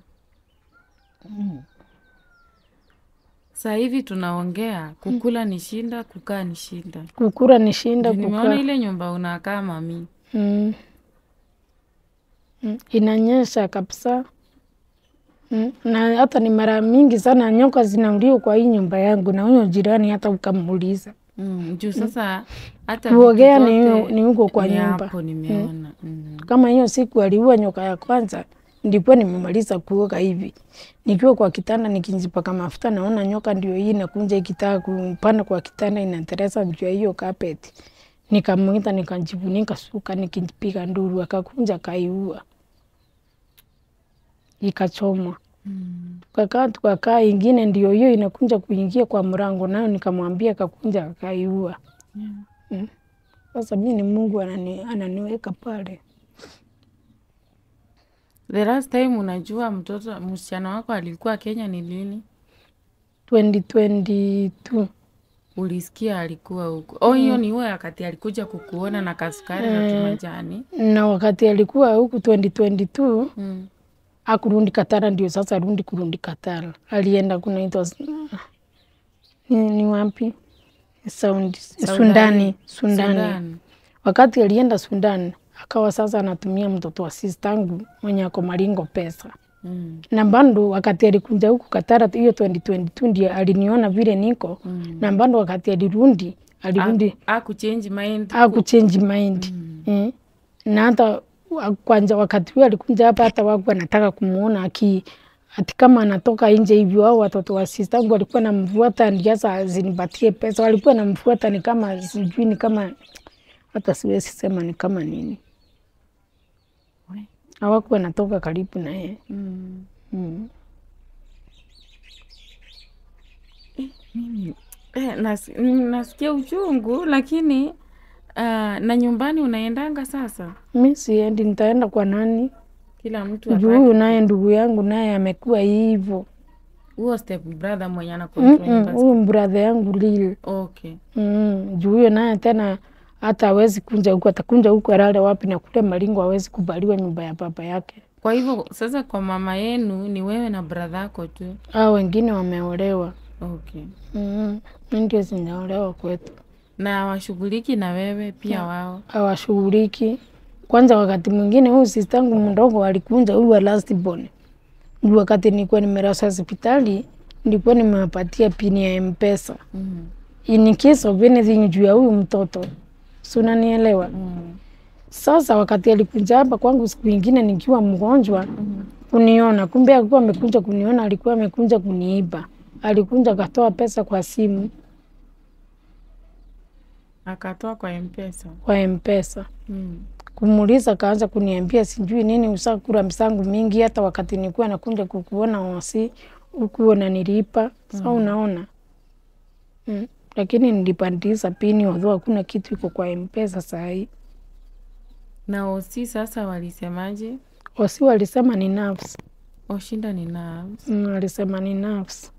Saa hivi tunaongea, kukula ni shinda, kukaa ni shinda. Kukura ni shinda Juu Nimeona kukaa. ile nyumba unakaa mami. Mm. Mm. Inanyesha kabisa. Mm. Na hata ni mara mingi sana nyoka zinauliwa kwa hii nyumba yangu na huyo jirani hata ukamuuliza. Mm. Juu sasa hata Kuogea vitu ni zote hu- ni huko kwa ni nyumba. hapo nimeona. Mm. Kama hiyo siku aliua nyoka ya kwanza, ndikuwa nimemaliza kuoga hivi, nikiwa kwa kitanda nikijipaka mafuta, naona nyoka ndio hii inakunja ikitaka kupanda kwa kitanda, inateresa juu ya hiyo carpet. Nikamwita, nikajifunika suka, nikipiga nduru, akakunja akaiua, ikachomwa. Tukakaa tukakaa, ingine ndio hiyo inakunja kuingia kwa mlango, nayo nikamwambia, akakunja akaiua. Mm. Sasa mi ni Mungu anani, ananiweka pale. The last time unajua mtoto msichana wako alikuwa Kenya ni lini? 2022 Ulisikia alikuwa huko? Oh, hiyo ni huo wakati alikuja kukuona na kasukari na tumajani. na wakati alikuwa huku 2022 Mm. akurundi Katara, ndio sasa arundi kurundi Katara. Alienda kunaitwa ni, ni wapi Sound, Sundani, Sundani. Sudan. Wakati alienda Sundani akawa sasa anatumia mtoto wa sistangu mwenye ako Maringo pesa Mm. na bando wakati alikuja huku Katara hiyo 2022 ndio aliniona vile niko Mm. na bando wakati alirundi alirundi Akuchange mind. akuchange mind mm. na hata wa- kwanza wakati huo alikuja hapa, hata waku anataka kumuona aki ati kama anatoka nje hivyo, au watoto wa sistangu walikuwa namfuata ndio sasa azinipatie pesa, walikuwa namfuata ni kama sijui ni kama hata siwezi sema ni kama nini, We. hawakuwa natoka karibu na yeye Mm. mm. Mimi eh, nas, mm, nasikia uchungu lakini uh, na nyumbani unaendanga sasa? Mi siendi, nitaenda kwa nani? Kila mtu Juu apate huyu naye ndugu yangu naye amekuwa hivyo. huo step brother mwenye ana Mm, control mm, nyumba. Huyu brother yangu lili Okay. Mm, juu huyo naye tena hata hawezi kunja huku, atakunja huku alale wapi? Na kule Maringo hawezi kubaliwa nyumba ya baba yake. Kwa hivyo sasa kwa mama yenu ni wewe na brother yako tu. Hao wengine wameolewa. Okay. Mm, mi ndio sijaolewa kwetu, Na washughuliki na wewe pia wao. hawashughuliki. Kwanza wakati mwingine huyu sistangu mdogo alikunja huyu wa last born. Juu wakati nilikuwa nimelazwa hospitali nilikuwa nimewapatia pini ya M-Pesa Mm. in case of anything juu ya huyu mtoto, si unanielewa? Mm. Sasa wakati alikuja hapa kwangu siku ingine nikiwa mgonjwa kuniona, kumbe alikuwa amekuja kuniona, alikuwa amekuja kuniiba. Alikuja akatoa pesa kwa simu Akatoa kwa M-Pesa. kwa M-Pesa. Mm. Kumuuliza kaanza kuniambia sijui nini, usakula msangu mingi, hata wakati nilikuwa nakuja kukuona wasi ukuwa nilipa. Sasa unaona mm. Lakini nilipandiza pini, odho hakuna kitu iko kwa M-Pesa saa hii. Na osi sasa walisemaje? Wasi walisema ni nafsi Oshinda ni na mm, walisema ni nafsi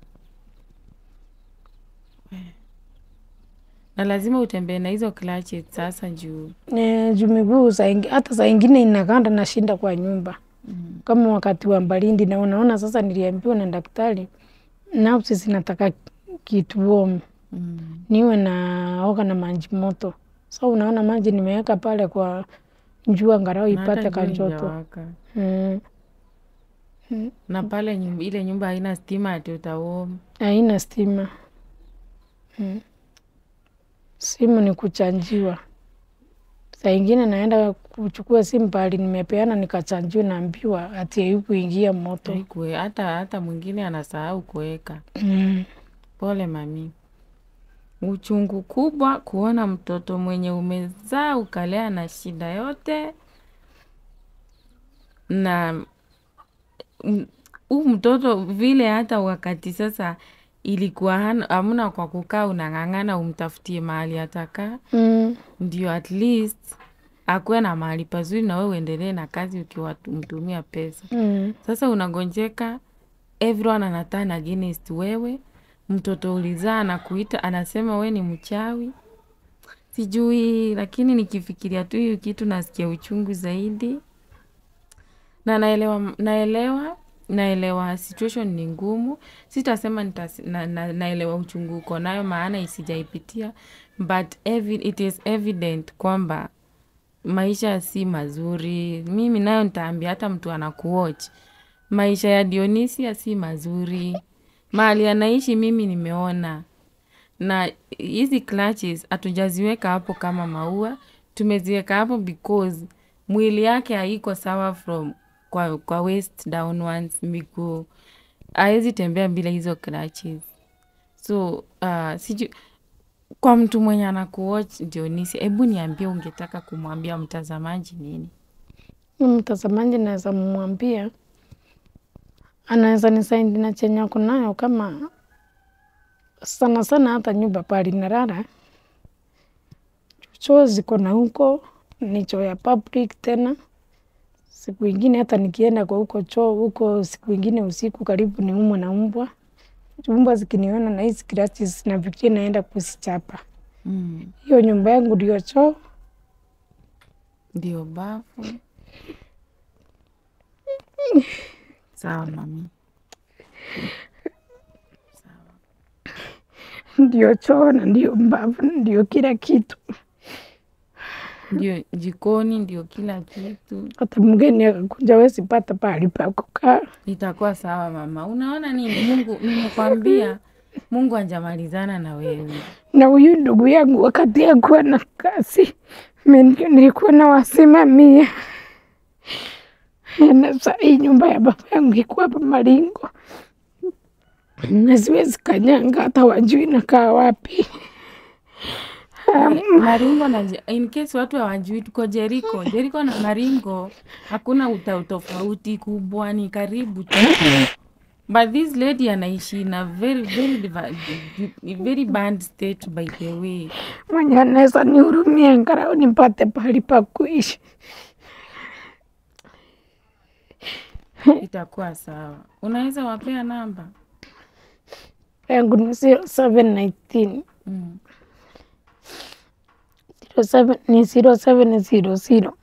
na lazima utembee na hizo clutches sasa juu. E, juu miguu saa ingi- hata saa ingine inakanda nashinda kwa nyumba Mm. kama wakati wa baridi, na unaona sasa, niliambiwa na daktari nafsi zinataka kitu warm, Mm. niwe naoga na maji moto. So unaona maji nimeweka pale kwa jua angalau Na hata ipate jua kanjoto haijawaka. mm. Na pale nyum- ile nyumba haina stima ati utaom. Haina stima mm. Simu ni kuchanjiwa. Saa ingine naenda kuchukua simu pahali nimepeana nikachanjiwa, naambiwa ati haikuingia moto Haikue hata hata mwingine anasahau kuweka. mm. Pole mami. Uchungu kubwa kuona mtoto mwenye umezaa ukalea na shida yote, na mm, huu mtoto vile, hata wakati sasa ilikuwa hana- hamna kwa kukaa, unang'ang'ana umtafutie mahali atakaa, Mm. ndio at least akuwe na mahali pazuri na wewe uendelee na kazi ukiwamtumia pesa. Mm. Sasa unagonjeka, everyone anatana against wewe, mtoto ulizaa anakuita anasema we ni mchawi, sijui. Lakini nikifikiria tu hiyo kitu nasikia uchungu zaidi, na naelewa, naelewa, naelewa situation ni ngumu. Sitasema nitas, na, na, naelewa uchungu uko nayo, maana isijaipitia, but evi, it is evident kwamba maisha si mazuri. Mimi nayo nitaambia hata mtu anakuwatch, maisha ya Dionisia si mazuri. Mahali anaishi mimi nimeona, na hizi clutches hatujaziweka hapo kama maua, tumeziweka hapo because mwili yake haiko sawa from kwa, kwa waist downwards, miguu hawezi tembea bila hizo clutches. So uh, siju kwa mtu mwenye anakuwatch Dionisia, hebu niambie, ungetaka kumwambia mtazamaji nini? Huyu Mtazamaji naweza mwambia anaweza nisaidi na chenye ako nayo, kama sana sana hata nyumba pali nalala choo ziko na huko ni choo ya public tena. Siku ingine hata nikienda kwa huko choo huko, siku ingine usiku karibu ni umwe na mbwa. Mbwa zikiniona na hizi scratches nafikiria naenda kuzichapa. Mm. Hiyo nyumba yangu ndio choo. Ndio bafu. Sawa mami. ndio choo na ndio mbavu ndio kila kitu. Ndio jikoni, ndio kila kitu. Hata mgeni akakuja wezi pata pahali pa kukaa. Itakuwa sawa mama. Unaona nini? Mungu, nimekwambia Mungu anjamalizana na wewe. Na huyu ndugu yangu wakati akuwa na kazi, mimi ndio nilikuwa nawasimamia. Na saa hii nyumba ya baba yangu iko hapa Maringo, na siwezi kanyanga, hata wajui nakaa wapi. Maringo na Je- in case watu hawajui tuko Jeriko. Jeriko na Maringo hakuna uta utofauti kubwa, ni karibu tu. But this lady anaishi in a very very diva- di- very bad state by the way. Mwenye anaweza nihurumia angalau nipate pahali pa kuishi. Itakuwa sawa. Unaweza wapea namba? yangu ni 0719 Mm. 07 ni 0700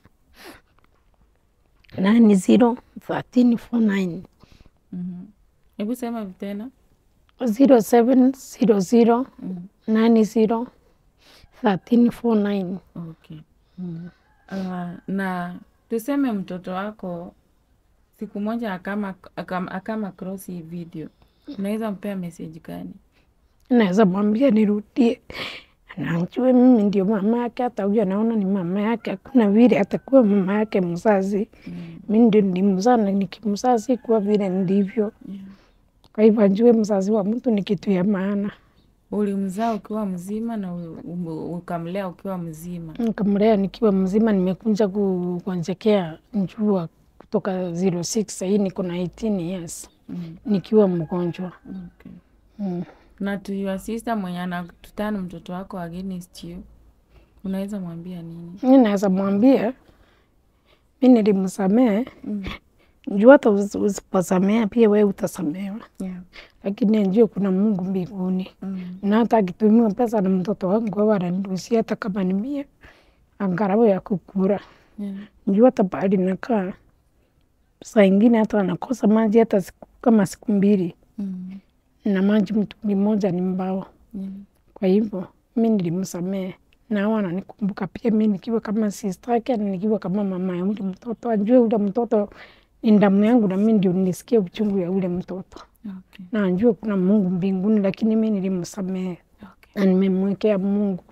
nine zero thirteen four nine Mhm. Hebu sema tena. zero seven zero zero nine zero thirteen four nine. Okay. Uh, na tuseme mtoto wako siku moja akama, akama, akama cross hii video, unaweza mpea message gani? Naweza mwambia nirudie, anajue mimi ndio mama yake, hata huyo anaona ni mama yake. Hakuna vile atakuwa mama yake mzazi. Mi ndio nilimzaa na nikimzaa sikuwa vile ndivyo. Yeah. Kwa hivyo ajue mzazi wa mtu ni kitu ya maana. Ulimzaa ukiwa mzima na u- u- ukamlea ukiwa mzima. Nikamlea nikiwa mzima, nimekuja kugonjekea njua kutoka 06 sahii niko na 18 years Mm. nikiwa mgonjwa Okay. mm. Na to your sister mwenye anatutana mtoto wako against you, unaweza mwambia nini? Mi naweza mwambia mi nilimsamehe Mm. juu hata usi- usiposamea pia wewe utasamewa, Yeah. lakini ajue kuna Mungu mbinguni, Mm. na hata akitumiwa pesa na mtoto wangu au ananiruhusia hata kama ni mia angalau ya kukura Yeah. juu hata pahali nakaa saa ingine hata anakosa maji hata siku, kama siku mbili Mm. na maji mtungi moja ni mbao. Yeah. Kwa hivyo mi nilimsamehe na hao ananikumbuka pia mi nikiwa kama sister yake na nikiwa kama mama ya ule mtoto, ajue ule mtoto ni damu yangu na mi ndio nilisikia uchungu ya ule mtoto, Okay. na ajue kuna Mungu mbinguni, lakini mi nilimsamehe Okay. na nimemwekea Mungu.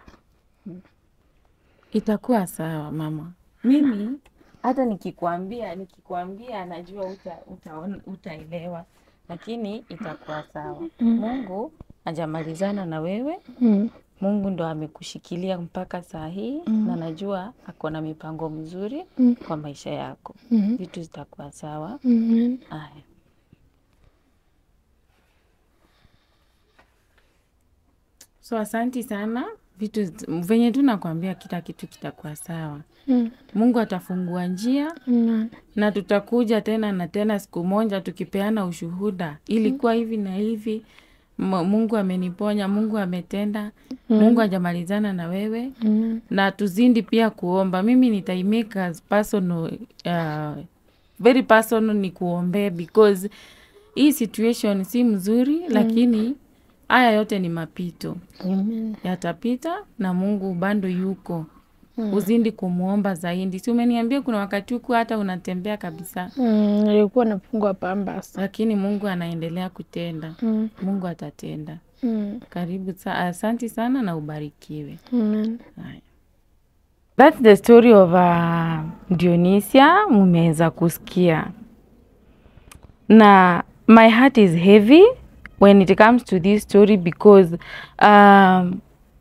Itakuwa sawa mama. Mimi hata nikikwambia nikikwambia najua uta, utaona utaelewa, lakini itakuwa sawa. Mungu hajamalizana na wewe. Mm. Mungu ndo amekushikilia mpaka saa hii na najua ako na mipango mzuri Mm. kwa maisha yako. Mm. Vitu zitakuwa sawa. Amen. Aya. So asanti sana vitu zi- venye tu nakwambia kila kitu kitakuwa sawa. Mm. Mungu atafungua njia Amen. na tutakuja tena na tena siku moja tukipeana ushuhuda, ilikuwa hivi na hivi, M- Mungu ameniponya, Mungu ametenda, Mungu hajamalizana na wewe Amen. na tuzindi pia kuomba. Mimi nitaimake as personal, uh, very personal ni kuombea because hii situation si mzuri, lakini haya yote ni mapito, Amen. yatapita na Mungu bado yuko. Uzindi kumwomba zaidi. Si umeniambia kuna wakati huku hata unatembea kabisa, Mm, nilikuwa nafungwa pambas. lakini Mungu anaendelea kutenda. Mm. Mungu atatenda. Mm. Karibu sa asanti sana na ubarikiwe. Amen. Haya. That's the story of uh, Dionysia mumeweza kusikia. Na my heart is heavy when it comes to this story because um,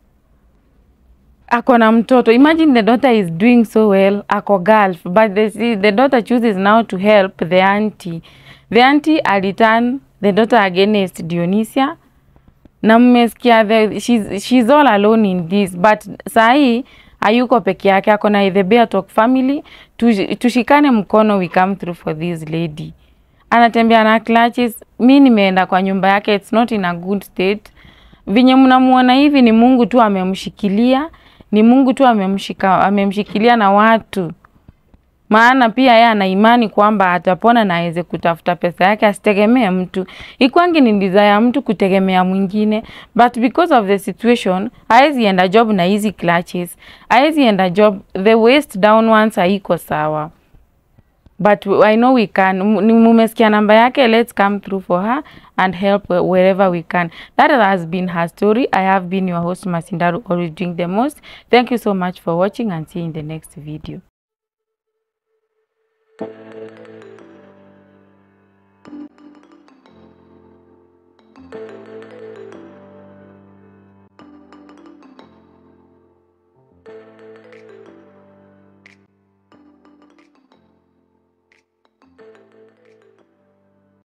ako na mtoto. Imagine the daughter is doing so well, ako Gulf, but the, the daughter chooses now to help the auntie. The auntie aliturn the daughter against Dionysia na mmesikia the- she's, she's all alone in this but sahii hayuko peke yake ako na the Bear Talk family Tush- tushikane mkono we come through for this lady anatembea na clutches mi nimeenda kwa nyumba yake it's not in a good state vinye mnamuona hivi ni mungu tu amemshikilia ni mungu tu amemshika amemshikilia na watu maana pia yeye ana imani kwamba atapona na aweze kutafuta pesa yake, asitegemee mtu. Ikwangi ni desire ya mtu kutegemea mwingine, but because of the situation haezi enda job na hizi clutches, haezi enda job, the waist down ones haiko sawa but I know we can. M- ni- Mumesikia namba yake, let's come through for her and help whe- wherever we can. That has been her story. I have been your host Masindaru, always doing the most. Thank you so much for watching and see you in the next video.